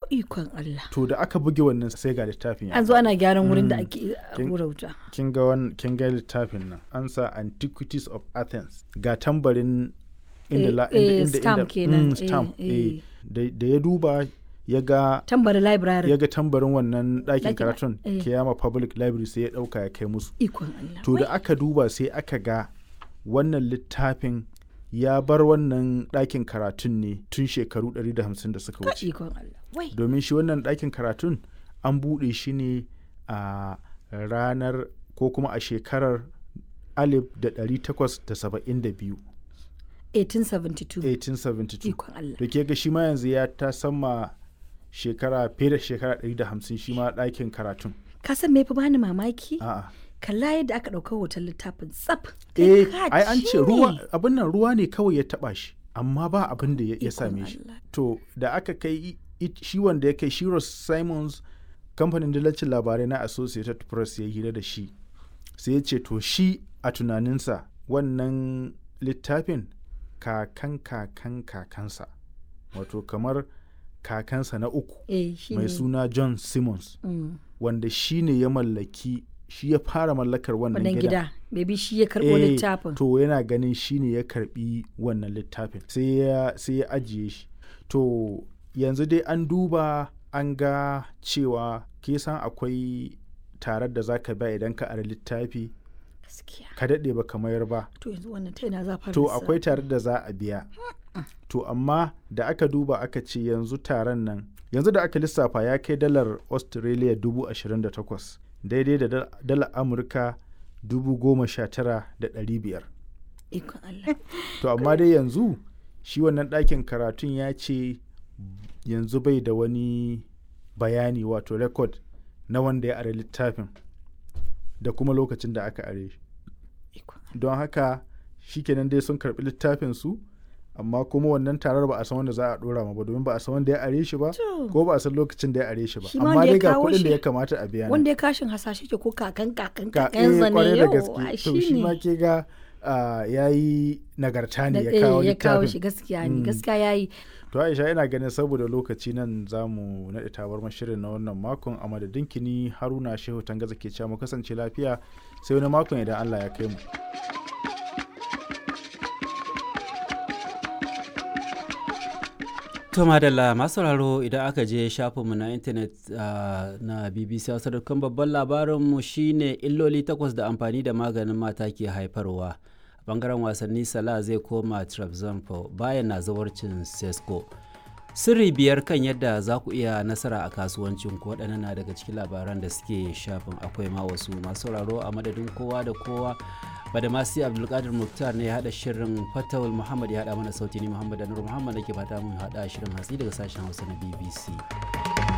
ikon Allah to da aka buge wannan sai ga littafin ya an zo ana gyaran wurin da Mm. ake Kin- hura wuta kin ga wan kin ga littafin nan an sa antiquities of athens ga tambarin inda Eh, la eh, inda inda stamp inda- kenan, mm, eh, stamp eh. eh. da da ya duba ya ga tambari library ya ga tambarin wannan ɗakin Ɗakin- karatun eh. kiyama public library sai ya ɗauka ya kai musu ikon Allah to da aka duba sai aka ga wannan littafin ya bar wannan ɗakin karatun ne tun shekaru 150 da suka Ka wuce ikon Allah wai domin shi wannan ɗakin karatun an buɗe shi ne a ranar ko kuma a shekarar 1872 1872 1872 ikon Allah da ke ga shi ma yanzu ya ta sama shekara fiye da shekara 150 shi ma ɗakin karatun ka san me fa bani mamaki a'a kalla yadda aka ɗauka hoton littafin tsaf eh Kai ka ai an ce ne. ruwa abin nan ruwa ne kawai ya taba shi amma ba abin da ya ya Ikon same shi Allah. to da aka kai i- i- shi wanda ya kai Shiros Simons kamfanin dillacin labarai na Associated Press ya hira da shi sai ya ce to shi a tunaninsa wannan littafin kakan kakan kakansa wato kamar kakansa na uku eh shi mai ne suna John Simmons Mm. wanda shi ne ya mallaki shi ya fara mallakar wannan wannan gidan gida maybe shi ya karɓo Eh, littafin To yana ganin shi ne ya karbi wannan littafin sai ya sai ya ajiye shi. To yanzu dai an duba an ga cewa ke san akwai tarar da zaka ba idan ka ara littafi gaskiya ka daɗe ba ka mayar ba. to yanzu wannan ta yana za fara To lissafi? akwai tarar da za a biya. To amma da aka duba aka ce yanzu taron nan yanzu da aka lissafa ya kai dalar Australia dubu ashirin da takwas daidai da dal- dalar Amurka dubu goma sha tara da ɗari biyar. ikon Allah To amma dai yanzu shi wannan ɗakin karatun ya ce yanzu bai da wani bayani wato rekod na wanda ya are littafin da kuma lokacin da aka are shi. ikon Don haka shikenan dai sun karɓi littafin su amma kuma wannan tarar ba a san wanda za a ɗora ma ba domin ba a san wanda ya are shi ba To. ko ba a san lokacin da ya are shi ba Shi ma amma wanda ya dai ga kawo kuɗin da shi- ya kamata a biya nan. wanda ya kashin hasashe ke ko kakan kakan Ka- kakan eh, zane kwarai da yau gaske to shi ma ke ga ya yi nagarta ne ya kawo ya kawo littafin shi gaskiya ne Mm. gaskiya yayi To Aisha ina ganin saboda lokaci nan za mu naɗe tabar shirin na wannan makon a madadin kini Haruna Shehu Tangaza ke cewa mu kasance lafiya sai wani makon idan Allah ya kai mu. To madalla masu sauraro idan aka je shafinmu na intanet ah, na BBC Hausa dukkan babban labarinmu shine illoli takwas da amfani da maganin mata ke haifarwa. A bangaren wasanni Salah zai koma Trabzonspor bayan na zawarcin Sesko. Sirri biyar kan yadda za ku iya nasara a kasuwancin ku waɗannan na daga cikin labaran da suke shafin akwai ma wasu masu sauraro a madadin kowa da kowa badamasi abdulkadir muktar ne ya haɗa shirin fatawul muhammad ya haɗa mana sauti ni muhammad anur muhammad da ke fata mun haɗa shirin hatsi daga sashen hausa na bbc